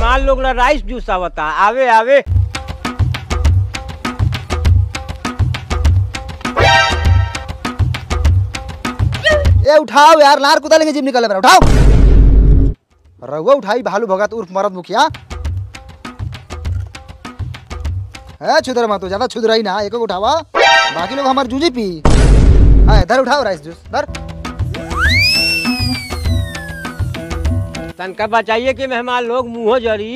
मेहमान लोग ला राइस जूस आवता आवे आवे ए उठाओ यार लार कुदा लेंगे जिम निकले मेरा उठाओ रघुआ उठाई भालू भगत उर्फ मरद मुखिया है छुदर मत ज्यादा छुदराई ना एक उठावा बाकी लोग हमारे जूझी पी है इधर उठाओ राइस जूस इधर तनका बचाइए कि मेहमान लोग मुंह जरी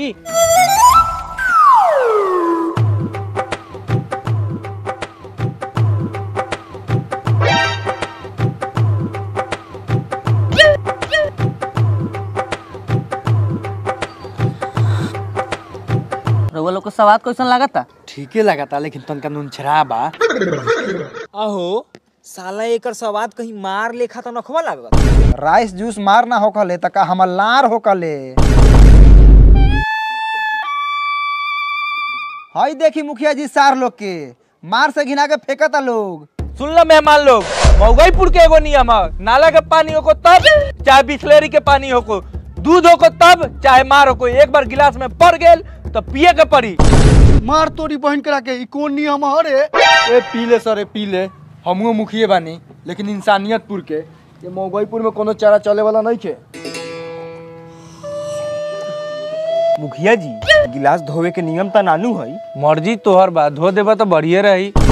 रउआ लोग को सवाद कैसन लागता ठीके लगाता लेकिन तनका नून छरा बा अहो साला एकर स्वाद कहीं मार लेखा तो नखवा लागत राइस जूस मार ना होकले तका हमर लार होकले हई देखी मुखिया जी सार लोग के मार से घिना के फेंकता लोग सुन लो मेहमान लोग मऊगईपुर के एगो नियम है नाला के पानी होको तब चाहे बिस्लेरी के पानी होको दूध होको तब चाहे मार होको एक बार गिलास में पड़ गेल तो पिए के पड़ी मार तोरी बहन करा के ई कौन नियम हरे ए पी ले सर पी ले हमहू मुखिए बानी लेकिन इंसानियतपुर के ये मऊगईपुर में कोनो चारा चले वाला नहीं खे मुखिया जी गिलास धोवे के नियम त नानू है मर्जी तोहर बा धो देबा तो बढ़िए रही